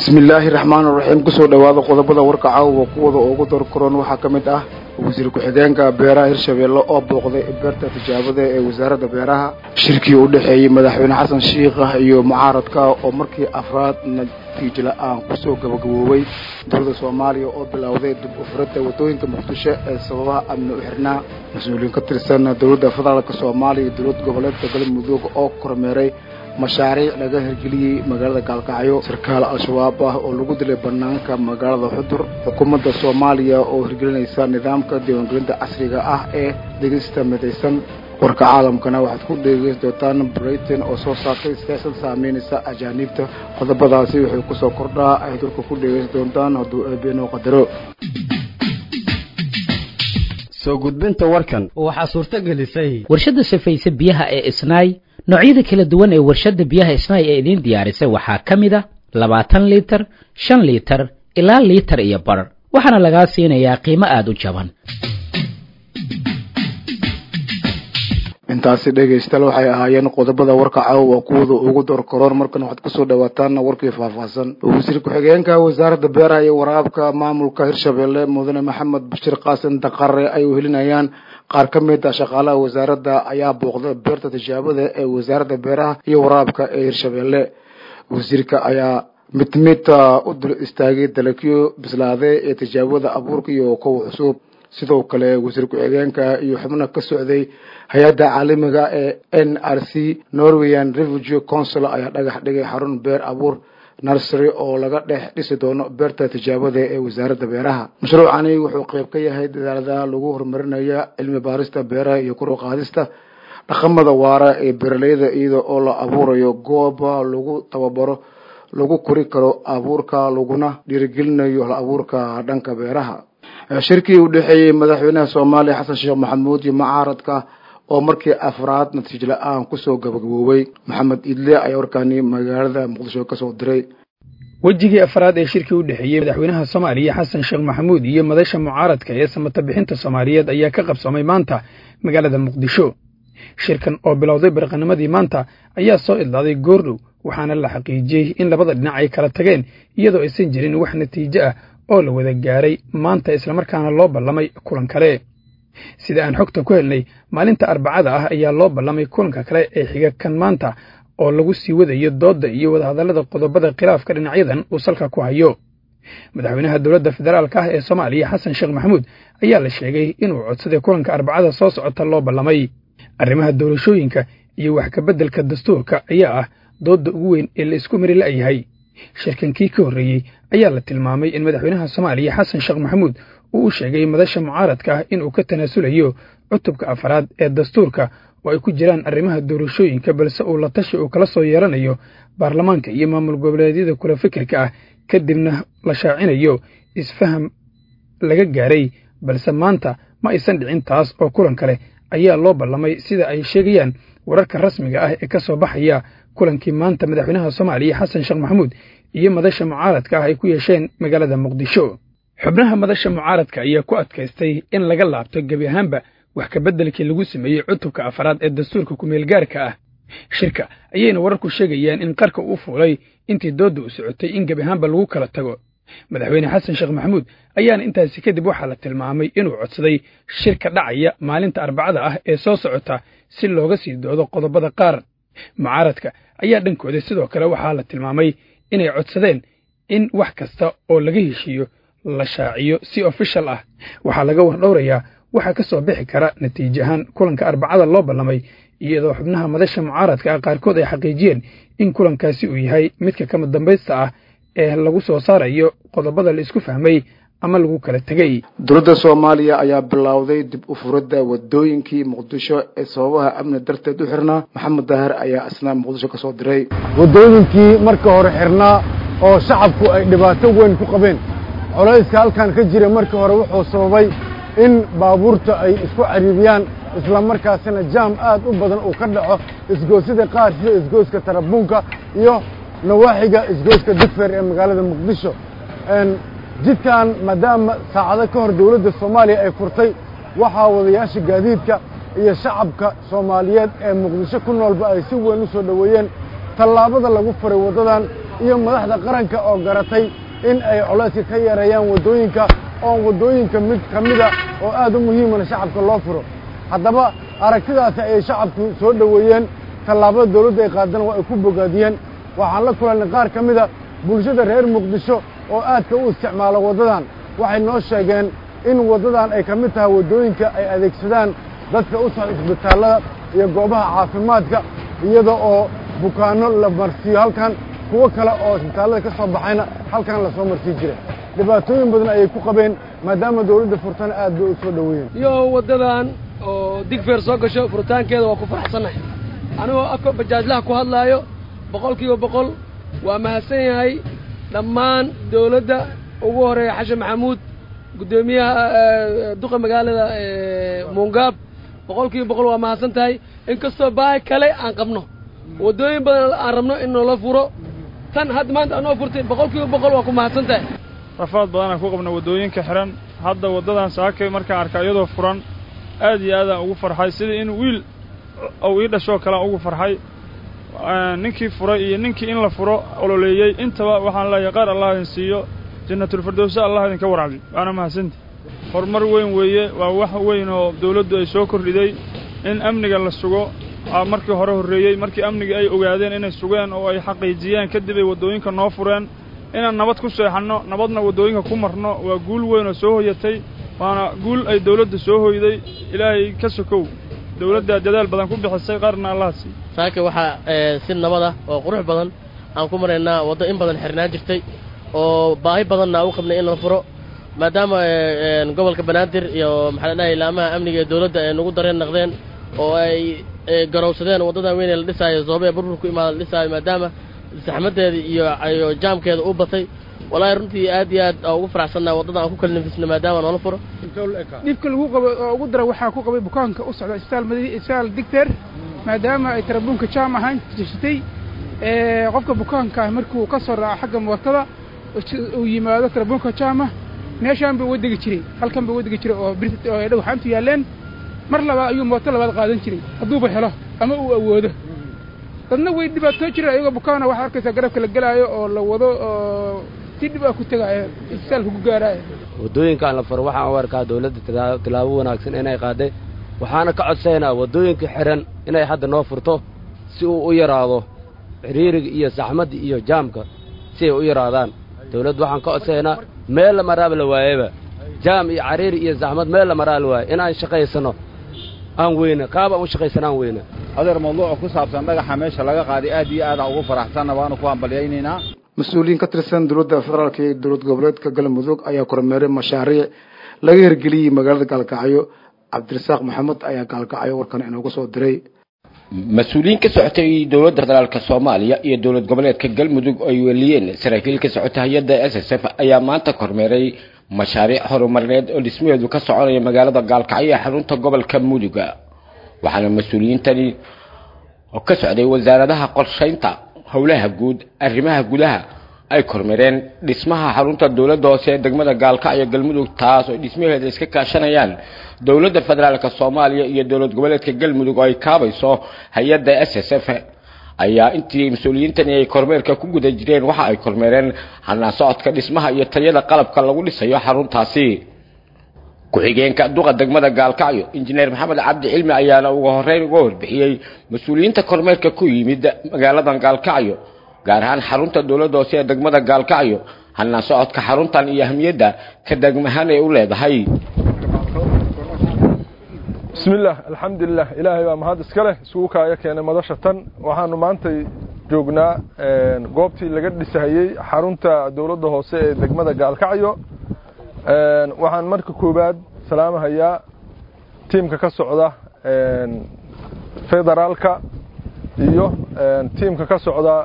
bismi illaahi raxmaan raxiim kusoo dhowaada qodobada warka caawa kuwada ugu dorkoron waxaa ka mid ah wasiir ku-xigeenka beeraha hirshabeelle oo booqday beerta tijaabada ee wasaaradda beeraha shirkii u dhexeeyey madaxweyne xasan shiikha iyo mucaaradka oo markii afraad natiijo la-aan kusoo gabagaboobay dowladda soomaaliya oo bilowday dib ufuradda waddooyinka muqdisho ee sababaha amni u xirnaa mas-uuliyiin ka tirsan dowladda federaalk soomaaliya iyo dowlad goboleedka galmudug oo kormeeray mashaariic laga hirgeliyey magaalada gaalkacyo sarkaal al-shabaab ah oo lagu dilay banaanka magaalada xudur xukuumadda soomaaliya oo hirgelinaysa nidaamka diiwaangelinta casriga ah ee dhegeysta midaysan warka caalamkana waxaad ku dhegeysan doontaan britain oo soo saartay siyaasad saameynaysa ajaaniibta qodobadaasi wuxuu kusoo kordhaa ay dalka ku dhegeysan doontaan hadduu eebeenoo qadaro soo gudbinta warkan waxaa suurto gelisay warshadda safayse biyaha ee isnaay noocyada kala duwan ee warshadda biyaha isnaay ee idiin diyaarisay waxaa ka mid a labaatan liitar shan liitar ilaa liitar iyo bar waxaana lagaa siinayaa qiimo aada u jaban intaasi dhegaystayaal waxay ahaayeen qodobada warka caawa kuwada ugu dorkoroon markana waxaad kusoo dhawaataan warkii faahfaahsan wasiir ku-xigeenka wasaaradda beeraha iyo waraabka maamulka hirshabeelle mudane maxamed bashir qaasin daqare ay uhelinayaan qaar ka mid a shaqaalaha wasaaradda ayaa booqday beerta tijaabada ee wasaaradda beeraha iyo waraabka ee hirshabeelle wasiirka ayaa mid mid u dul istaagay dalagyo bislaaday ee tijaabada abuurka iyo kowa cusub sidoo kale wasiir ku-xigeenka iyo xubno ka socday hay-adda caalamiga ee n r c norweyan refugee council ayaa dhagax dhigay xarun beer abuur nursery oo laga dhex dhisi doono beerta tijaabada ee wasaaradda beeraha mashruucani wuxuu qeyb ka yahay dadaalada lagu horumarinaya cilmi baarista beeraha iyo kor u qaadista dhaqamada waara ee beeraleyda iyada oo la abuurayo gooba lagu tababaro lagu kori karo abuurka laguna dhiirigelinayo hal abuurka dhanka beeraha shirkii u dhexeeyey madaxweynaha soomaaliya xasan sheekh maxamuud iyo mucaaradka oo markii afraad natiijo la-aan kusoo gabagaboobay maxamed idle ayaa warkaani magaalada muqdisho kasoo diray wejigii afraad ee shirkii u dhexeeyey madaxweynaha soomaaliya xasan sheekh maxamuud iyo madasha mucaaradka ee samata bixinta soomaaliyeed ayaa ka qabsoomay maanta magaalada muqdisho shirkan oo bilowday barqanimadii maanta ayaa soo idlaaday goordhow waxaana la xaqiijiyey in labada dhinac ay kala tageen iyadoo aysan jirin wax natiijo ah oo la wada gaaray maanta islamarkaana loo ballamay kulan kale sida aan xogta ku helnay maalinta arbacada ah ayaa loo ballamay kulanka kale ee xiga kan maanta oo lagu sii wadayo doodda iyo wadahadallada qodobada khilaafka dhinacyadan uu salka ku hayo madaxweynaha dowladda federaalka ah ee soomaaliya xasan sheekh maxamuud ayaa la sheegay inuu codsaday kulanka arbacada soo socota loo ballamay arrimaha doorashooyinka iyo wax kabeddelka dastuurka ayaa ah doodda ugu weyn ee la isku mari la'yahay shirkankii ka horreeyey ayaa la tilmaamay in madaxweynaha soomaaliya xasan sheekh maxamuud uu u sheegay madasha mucaaradka ah inuu ka tanaasulayo cutubka afraad ee dastuurka oo ay ku jiraan arrimaha doorashooyinka balse uu la tashi uu kala soo yeelanayo baarlamaanka iyo maamul goboleedyada kula fikirka ah kadibna la shaacinayo isfaham laga gaaray balse maanta ma aysan dhicin taas oo kulan kale ayaa loo ballamay sida ay sheegayaan wararka rasmiga ah ee ka soo baxaya kulankii maanta madaxweynaha soomaaliya xasan sheekh maxamuud iyo madasha mucaaradka ah ay ku yeesheen magaalada muqdisho xubnaha madasha mucaaradka ayaa ku adkaystay in laga laabto gebi ahaanba wax kabeddelkii lagu sameeyey cutubka afraad ee dastuurka kumeelgaarka ah shirka ayayna wararku sheegayaan in qarka uu fuulay intii doodda u socotay in gebi ahaanba lagu kala tago madaxweyne xasan sheekh maxamuud ayaana intaasi kadib waxaa la tilmaamay inuu codsaday shirka dhacaya maalinta arbacada ah ee soo socota si looga sii doodo qodobada qaar mucaaradka ayaa dhankooda sidoo kale waxaa la tilmaamay inay codsadeen in wax kasta oo laga heshiiyo la shaaciyo si ofishal ah waxaa laga wardhowrayaa waxaa ka soo bixi kara natiijo ahaan kulanka arbacada loo ballamay iyadoo xubnaha madasha mucaaradka ah qaarkood ay xaqiijiyeen in kulankaasi uu yahay midka kama dambaysta ah ee lagu soo saarayo qodobada la isku fahmay ama lagu kala tegey dowladda soomaaliya ayaa bilowday dib u furadda wadooyinkii muqdisho ee sababaha amni darteed u xirnaa maxamed daahir ayaa isna muqdisho ka soo diray waddooyinkii marka hore xirnaa oo shacabku ay dhibaato weyn ku qabeen colayska halkan ka jira markii hore wuxuu sababay in baabuurta ay isku cariiriyaan isla markaasina jaam aad u badan uu ka dhaco isgoosyada qaar sida isgooska tarabuunka iyo nawaaxiga isgooska digfer ee magaalada muqdisho jidkan maadaama saacado ka hor dawladda soomaaliya ay furtay waxaa wadayaasha gaadiidka iyo shacabka soomaaliyeed ee muqdisho ku noolba ay si weyn u soo dhoweeyeen tallaabada lagu furay waddadan iyo madaxda qaranka oo garatay in ay colayska ka yareeyaan waddooyinka oo waddooyinka mid ka mida oo aad u muhiimana shacabka loo furo haddaba aragtidaasi ayay shacabku soo dhoweeyeen tallaabada dawladda ay qaadana waa ay ku bogaadiyeen waxaan la kulannay qaar ka mida bulshada reer muqdisho oo aadka u isticmaala waddadan waxay noo sheegeen in waddadan ay ka mid tahay waddooyinka ay adeegsadaan dadka u socda isbitaallada iyo goobaha caafimaadka iyada oo bukaanno la marsiiyo halkan kuwo kale oo isbitaallada ka soo baxayna halkan la soo marsii jiray dhibaatooyin badan ayay ku qabeen maadaama dawladda furtana aad bay u soo dhoweeyeen iyo waddadan oo digfeer soo gasho furitaankeeda waa ku faraxsannahay anigoo afka bajaajlaha ku hadlaayo boqol kiiba boqol waa mahadsan yahay dhammaan dawladda ugu horeeya xashan maxamuud guddoomiyaha duqa magaalada muungaab boqol kiiba boqol waa mahadsan tahay inkastoo baahi kale aan qabno waddooyin badan aan rabno in noola furo tan hadda maanta anoo furtay boqol kiiba boqol waa ku mahadsan tahay rafaad badanaan ku qabna waddooyinka xihan hadda waddadan saakay markaan arka iyadoo furan aad iyo aadaan ugu farxay sidii in wiil ou ii dhashoo kalean ugu farxay ninkii furay iyo ninkii in la furo ololeeyey intaba waxaan leeyahay qaar allah idin siiyo jannatulfirdowsa allah idinka waracdi waana mahadsanti horumar weyn weeye waa wax weyn oo dawladdu ay soo kordhiday in amniga la sugo markii hore horreeyey markii amnigii ay ogaadeen inay sugeen oo ay xaqiijiyeen kadib ay waddooyinka noo fureen inaan nabad ku seexanno nabadna waddooyinka ku marno waa guul weyn oo soo hoyatay waana guul ay dawladda soo hoyday ilaahay ka sokow dawladdaa dadaal badan ku bixisay qaarna allaha sii saaka waxaa si nabad ah oo qurux badan aan ku maraynaa waddo in badan xirnaan jirtay oo baahi badanna u qabnay in la furo maadaama gobolka banaadir iyo maxaa la dhahay laamaha amniga ee dawladda ay nagu dareen naqdeen oo ay garowsadeen waddadan weyn ee la dhisaayo zoobe ee burburku imaada la dhisaayo maadaama saxmaddeeda iyo iyo jaamkeeda u batay wallaahi runtii aad iyo aad ugu faraxsannaa waddada aan ku kala nafisna maadaama noola furo dhibka lagu qabo oo ugu dara waxaa ku qabay bukaanka u socda isbitaal madi isbitaal digteer maadaama ay tarabuunka jaam ahaan jirtay qofka bukaanka ah markuu ka soo raaco xagga mootada uu yimaado tarabuunka jaama meeshaan buu wadegi jiray halkan buu wadegi jiray oo bir oo ay dhagxaantu yaalleen mar labaad ayuu mooto labaad qaadan jiray hadduuba helo ama uu awoodo dadna way dhibaatoo jireen ayagoo bukaana waxaa arkaysaa garabka la gelaayo oo la wado oo si dhib ah ku tegaayo isbitaalka ku gaaraayo waddooyinkaan la faro waxaan u arkaa dawladda tilaabo wanaagsan inay qaaday waxaana ka codsaynaa waddooyinka xihan inay hadda noo furto si uu u yaraado xiriiriga iyo saxmadda iyo jaamka si ay u yaraadaan dawladdu waxaan ka codsaynaa meel la maraaba la waayeba jaam iyo cariiri iyo saxmad meel la maraa la waaye inaan shaqaysanno aan weyne qaab aan u shaqaysanno aan weyne adeer mawduuca ku saabsan dhagaxa meesha laga qaaday aad iyo aadaan ugu faraxsanna waanu ku hambalyaynaynaa mas-uuliyiin ka tirsan dowladda federaalka iyo dowlad goboleedka galmudug ayaa kormeeray mashaariic laga hirgeliyey magaalada gaalkacyo cabdirasaaq maxamed ayaa gaalkacyo warkan inooga soo diray mas-uuliyiin ka socotay dowladda federaalka soomaaliya iyo dowlad goboleedka galmudug ay weliyeen saraakiil ka socota hay-adda s s f ayaa maanta kormeeray mashaariic horumarineed oo dhismaheedu ka soconaya magaalada gaalkacyo ee xarunta gobolka muduga waxaana mas-uuliyiintani oo ka socday wasaaradaha qorshaynta howlaha guud arrimaha gudaha ay kormeereen dhismaha xarunta dowladda hoose ee degmada gaalkacyo galmudug taas oo dhismaheeda iska kaashanayaan dowladda federaalka soomaaliya iyo dowlad goboleedka galmudug oo ay kaabayso hay-adda s s f ayaa intii mas-uuliyiintani ay kormeerka ku guda jireen waxa ay kormeereen hanaan socodka dhismaha iyo tayada qalabka lagu dhisayo xaruntaasi ku-xigeenka duqa degmada gaalkacyo injineer maxamed cabdi cilmi ayaana ugu horeyn uga warbixiyey mas-uuliyiinta kormeerka ku yimid magaaladan gaalkacyo gaar ahaan xarunta dowladda hoose ee degmada gaalkacyo hanaan socodka xaruntan iyo ahmiyadda ka degmahaan ay u leedahay bismillaah alxamdulilah ilaahay baa mahad iska leh isugu kaaya keenay madasha tan waxaanu maantay joognaa goobtii laga dhisahayey xarunta dowladda hoose ee degmada gaalkacyo waxaan marka koowaad salaamahayaa tiimka ka socda federaalka iyo tiimka ka socda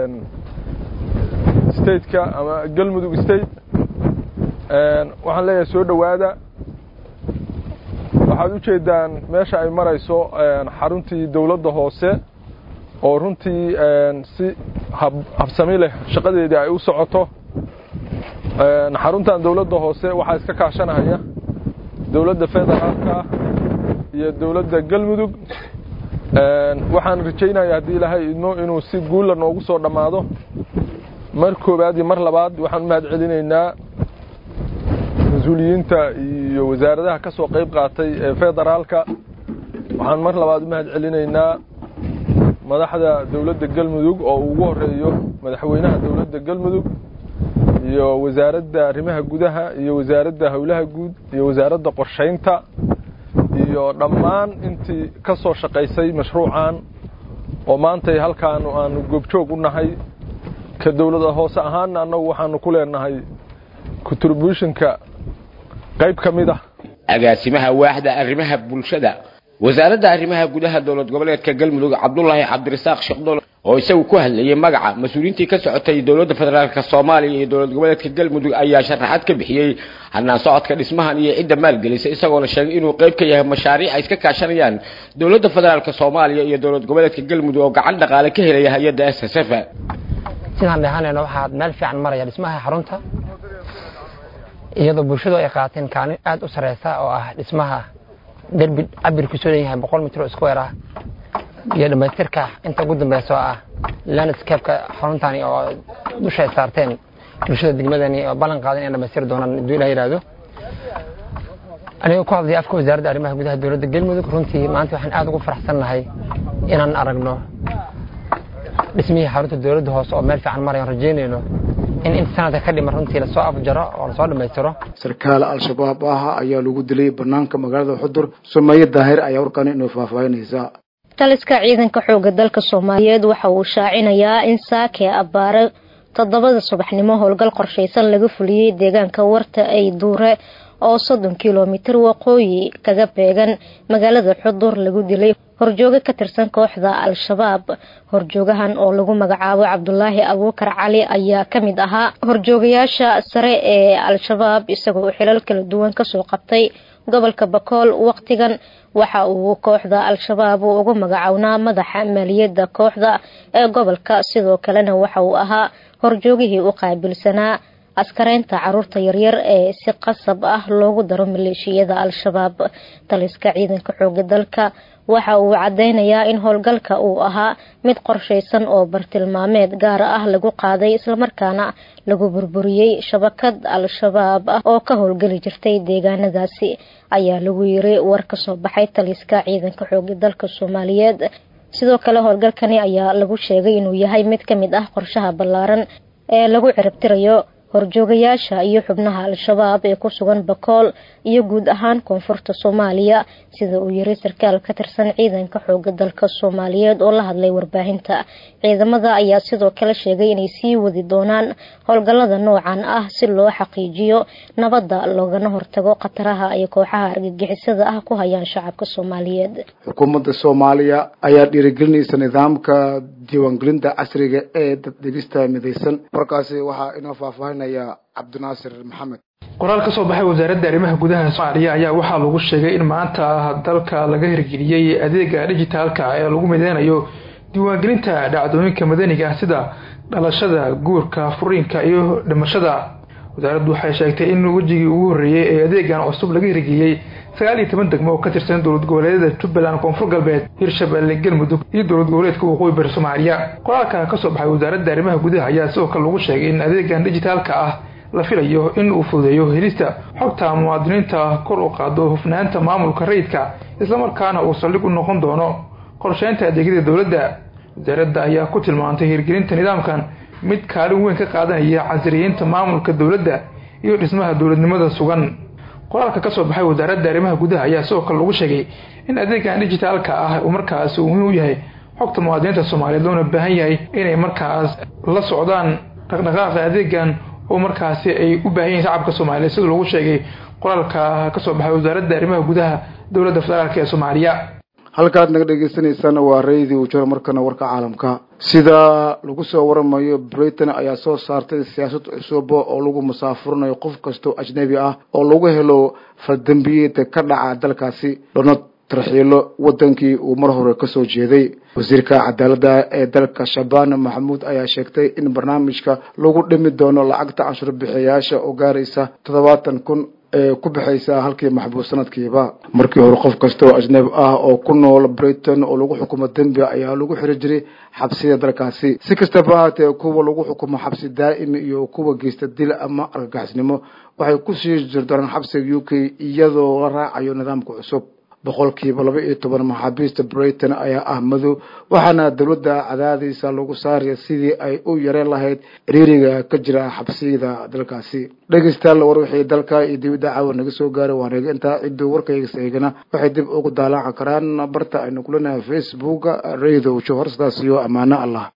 stateka ama galmudug state waxaan leeyahay soo dhowaada waxaad u jeedaan meesha ay marayso xaruntii dowladda hoose oo runtii si habsami leh shaqadeedii ay u socoto xaruntan dowladda hoose waxaa iska kaashanahaya dowladda federaalka iyo dowladda galmudug waxaan rajaynaya haddii ilaahay idmo inuu si guulla noogu soo dhammaado mar koowaad iyo mar labaad waxaan u mahad celinaynaa mas-uuliyiinta iyo wasaaradaha ka soo qayb qaatay ee federaalka waxaan mar labaad u mahad celinaynaa madaxda dowladda galmudug oo ugu horeeyo madaxweynaha dowladda galmudug iyo wasaaradda arrimaha gudaha iyo wasaaradda howlaha guud iyo wasaaradda qorshaynta iyo dhammaan intii ka soo shaqaysay mashruucan oo maantay halkaanu aanu goobjoog u nahay ka dowlada hoose ahaanna annagu waxaanu ku leenahay contributionka qayb ka mid ah agaasimaha waaxda arrimaha bulshada wasaaradda arrimaha gudaha dowlad goboleedka galmudug cabdulaahi cabdirasaaq sheekhdol oo isagu ku hadlayay magaca mas-uuliyiintii ka socotay dowladda federaalka soomaaliya iyo dowlad goboleedka galmudug ayaa sharaxaad ka bixiyey hanaan socodka dhismahan iyo cidda maalgelisay isagoona sheegay inuu qayb ka yahay mashaariic ay iska kaashanayaan dowladda federaalka soomaaliya iyo dowlad goboleedka galmudug oo gacan dhaqaale ka helaya hay-adda s s f sidaan dheehanayno waxaad meel fiican maraya dhismaha xarunta iyadoo bulshadu ay qaateen kaalin aad u sareysa oo ah dhismaha derbi cabirkiisu leeyahay boqol mitr oo square ah iyo dhammaystirka inta ugu dambeysa oo ah landscape-ka xaruntani oo dusha ay saarteen bulshada degmadani oo ballan qaadan inay dhamaystiri doonaan hadduu ilaah yidhaahdo anigoo ku hadlaya afka wasaaradda arrimaha gudaha dowladda galmudug runtii maanta waxaan aad ugu faraxsannahay inaan aragno dhismihii xarunta dowladda hoose oo meel fiican marayaan rajeynayno in inta sanadka ka dhiman runtii lasoo afjaro oo lasoo dhammaystiro sarkaal al-shabaab ah ayaa lagu dilay banaanka magaalada xudur sumeeye daahir ayaa warkani inoo faahfaahinaysa taliska ciidanka xooga dalka soomaaliyeed waxa uu shaacinayaa in saake abbaare toddobada subaxnimo howlgal qorshaysan laga fuliyey deegaanka warta ay duure oo soddon kilomitir waqooyi kaga beegan magaalada xudur lagu dilay horjooge ka tirsan kooxda al-shabaab horjoogahan oo lagu magacaabo cabdulaahi abuukar cali ayaa ka mid ahaa horjoogayaasha sare ee al-shabaab isagoo xilal kala duwan kasoo qabtay gobolka bakool waqtigan waxa uu kooxda al-shabaab ugu magacownaa madaxa maaliyadda kooxda ee gobolka sidoo kalena waxa uu ahaa horjoogihii u qaabilsanaa askareynta caruurta yaryar ee si qasab ah loogu daro maleeshiyada al-shabaab taliska ciidanka xooga dalka waxa uu cadeynayaa in howlgalka uu ahaa mid qorshaysan oo bartilmaameed gaar ah lagu qaaday islamarkaana lagu burburiyey shabakad al-shabaab ah oo ka howlgeli jirtay deegaanadaasi ayaa lagu yiri war kasoo baxay taliska ciidanka xooga dalka soomaaliyeed sidoo kale howlgalkani ayaa lagu sheegay inuu yahay mid ka mid ah qorshaha ballaaran ee lagu ciribtirayo horjoogayaasha iyo xubnaha al-shabaab ee ku sugan bakool iyo guud ahaan koonfurta soomaaliya sida uu yiri sarkaal ka tirsan ciidanka xooga dalka soomaaliyeed oo la hadlay warbaahinta ciidamada ayaa sidoo kale sheegay inay sii wadi doonaan howlgallada noocan ah si loo xaqiijiyo nabadda loogana hortago khataraha ay kooxaha argagixisada ah ku hayaan shacabka soomaaliyeed xukuumadda soomaaliya ayaa dhiirigelinaysa nidaamka diiwaangelinta casriga ee daddegista midaysan warkaasi waxaa inoo faahfaahinaya cabdinaasir maxamed qoraal ka soo baxay wasaaradda arrimaha gudaha soomaaliya ayaa waxaa lagu sheegay in maanta dalka laga hirgeliyey adeega dhijitaalka ee lagu mideynayo diiwaangelinta dhacdooyinka madaniga ah sida dhalashada guurka furiinka iyo dhimashada wasaaraddu waxay sheegtay in wejigii ugu horreeyey ee adeegan cusub laga hirgeliyey sagaal iyo toban degmo oo ka tirsan dowlad goboleedyada jubbaland koonfur galbeed hirshabelle galmudug iyo dowlad goboleedka waqooyi bari soomaaliya qoraalka ka soo baxay wasaaradda arrimaha gudaha ayaa sidoo kale lagu sheegay in adeegan dhijitaalka ah la filayo in uu fududeeyo helista xogta muwaadiniinta kor u qaado hufnaanta maamulka rayidka islamarkaana uu saldhig u noqon doono qorsheynta adeegyada dowladda wasaaradda ayaa ku tilmaantay hirgelinta nidaamkan mid kaalin weyn ka qaadanaya casriyeynta maamulka dowladda iyo dhismaha dowladnimada sugan qoraalka kasoo baxay wasaaradda arrimaha gudaha ayaa sidoo kale lagu sheegay in adeegan dhijitaalka ah uu markaas uu muhiim u yahay xogta muwaadiniinta soomaaliyeed loona baahan yahay inay markaas la socdaan dhaqdhaqaaqa adeegan oo markaasi ay u baahan yihiin shacabka soomaaliyeed sida lagu sheegay qoraalka kasoo baxay wasaaradda arrimaha gudaha dowladda federaalk ee soomaaliya halkaad naga dhegeysaneysaan waa radio jor markana warka caalamka sida lagu soo waramayo britain ayaa soo saartay siyaasad cusub oo lagu musaafurinayo qof kastoo ajnabi ah oo lagu helo faldambiyeed ka dhaca dalkaasi donald tarxiilo wadankii uu mar hore kasoo jeeday wasiirka cadaaladda ee dalka shabaan maxamuud ayaa sheegtay in barnaamijka lagu dhimi doono lacagta canshuur bixiyayaasha oo gaaraysa toddobaatan kun ee ku bixaysaa halkii maxbuus sanadkiiba markii hore qof kasta oo ajnabi ah oo ku nool britain oo lagu xukumo dembi ayaa lagu xiri jiray xabsida dalkaasi si kastaba ahaatee kuwa lagu xukumo xabsi daa'imi iyo kuwa geysta dil ama argagaxisnimo waxay kusii jirdoonaan xabsiga u k iyadoo la raacayo nidaamka cusub boqolkiiba laba iyo toban maxaabiista britain ayaa ah madow waxaana dowladda cadaadiisa lagu saaraya sidii ay u yareen lahayd ciriiriga ka jira xabsiyada dalkaasi dhegeystayaal war wixii dalka iyo dibadda caawa naga soo gaaray waa naga intaa cidduu warkaygas eegana waxay dib ugu daalaacan karaan barta aynu kulanahay facebooka radio johor sidaas iyo ammaano allah